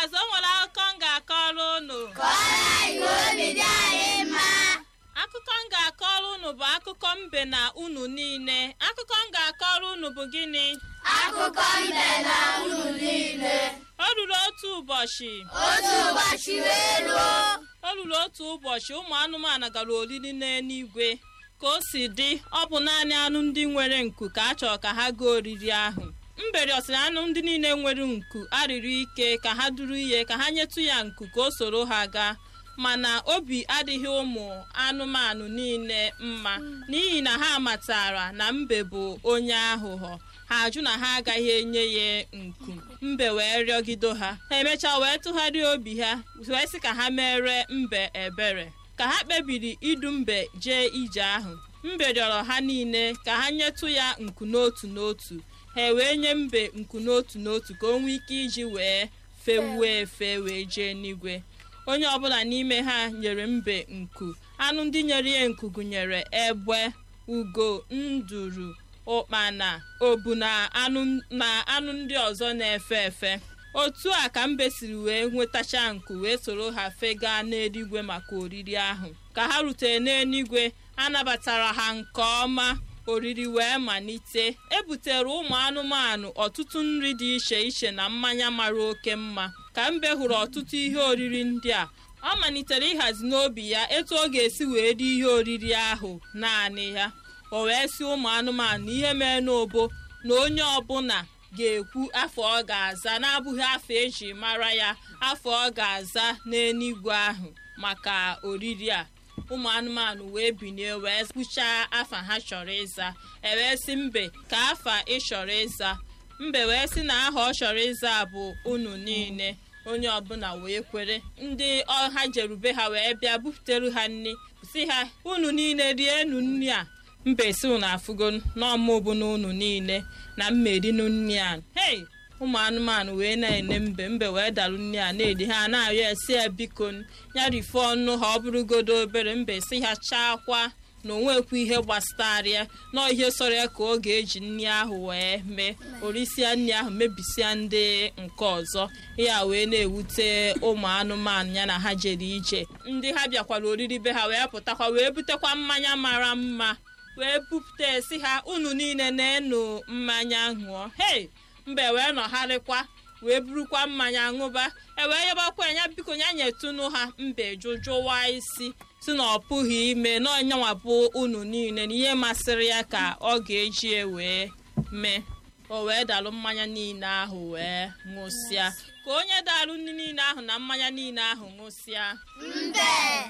azụ o nwere akụkọ m ga-akọrọ unu kọrọ anyị ka obi dị anyị mma akụkọ m ga-akọrọ unu bụ akụkọ mbe na unu niile akụkọ m ga-akọrọ unu bụ gịnị akụkọ mbe na unu niile o ruru otu ụbọchị otu ụbọchị wee ruo o ruru otu ụbọchị ụmụ anụmanụ gara oriri n'eluigwe ka o si dị ọ bụ naanị anụ ndị nwere nku ka a chọrọ ka ha gaa oriri ahụ mberi ọsịrị anụ ndị niile nwere nku arịrị ike ka ha duru ihe ka ha nyetụ ya nku ka o soro ha gaa mana obi adịghị ụmụ anụmanụ niile mma n'ihi na ha matara na mbe bụ onye aghụghọ ha ajụ na ha agaghị enye ya nku mbe wee rịọgido ha ha emechaa wee tụgharịa obi ha wee sị ka ha mere mbe ebere ka ha kpebiri idu mbe jee ije ahụ mbe rịọrọ ha niile ka ha nyetụ ya nku n'otu n'otu ha wee nye mbe nku n'otu n'otu ka o nwee ike iji wee fewuo efe wee jee n'igwe onye ọbụla n'ime ha nyere mbe nku anụ ndị nyere ya nku gụnyere egbe ugo nduru ụkpana obu na anụ na anụ ndị ọzọ na-efe efe otu a ka mbe siri wee nwetacha nku wee soro ha fega n'eluigwe maka oriri ahụ ka ha rutere n'eluigwe anabatara ha nke ọma oriri wee malite ebutere ụmụ anụmanụ ọtụtụ nri dị iche iche na mmanya mara oke mma ka mbe hụrụ ọtụtụ ihe oriri ndị a ọ malitere ịhazi n'obi ya etu ọ ga-esi wee rie ihe oriri ahụ naanị ya o wee sị ụmụ anụmanụ ihe mee n'obo na onye ọbụla ga-ekwu afọ ọ ga-aza n'abụghị afọ eji mara ya afọ ọ ga-aza n'eluigwe ahụ maka oriri a ụmụ anụmanụ wee binie wee kwuchaa afa ha chọrọ ịza ewee sị mbe ka afa ị chọrọ ịza mbe wee sị na aha ọ chọrọ ịza bụ unu niile onye ọbụla wee kwere ndị ọha jerube ha wee bịa buputere ha nri si ha unu niile rienu nri a mbe si unu afụgo n'ọmụ bụ na unu niile na mmerinu nri a hei ụmụ anụmanụ wee na-ene mbe mbe wee darụ nri a na-eri ha na-arịọ esi ya biko ya rifo ọnụ ha ọ bụrụgodo obere mbe si ha chaakwa na onwekwu ihe gbasara ya na ihe sọrọ ya ka ọ ga-eji nri ahụ wee mee orisia nri ahụ mebisia ndị nke ọzọ ya wee na-ewute ụmụ anụmanụ ya na ha jere ije ndị ha bịakwara oriri be ha wee pụtakwa wee butekwa mmanya mara mma wee bupụta esi ha unu niile na-enu mmanya ṅụọ hei mbe wee nọgharịkwa wee burukwa mmanya ṅụba ewee yabakwa ya biko ya nyetụnụ ha mbe jụjụwa isi si na ọ pụghị ime n'ọnyanwa bụ unu niile na ihe masịrị ya ka ọ ga-eji wee mee o wee dalụ mmanya niile ahụ wee ṅụsịa ka onye dalụ nri niile ahụ na mmanya niile ahụ ṅụsịa mbe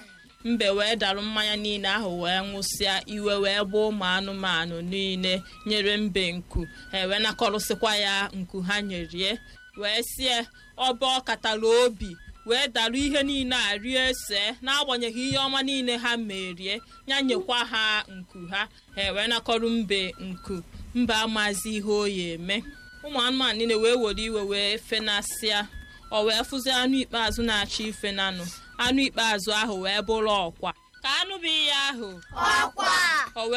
mbe wee darụ mmanya niile ahụ wee ṅụsịa iwe wee gbuo ụmụ anụmanụ niile nyere mbe nku ha wee nakọrụsịkwa ya nku ha nyerie wee sie ọba ọ katara obi wee darụ ihe niile a rie ese n'agbanyeghị ihe ọma niile ha merie ya nyekwa ha nku ha ha wee nakọrọ mbe nku mbe amazi ihe o ya eme ụmụ anụmanụ niile wee were iwe wee fenasịa o wee fụzi anụ ikpeazụ na-achọ ife nanụ anụ ikpeazụ ahụ wee bụrụ ọkwa ka anụ bụ ihe ahụ ọkwa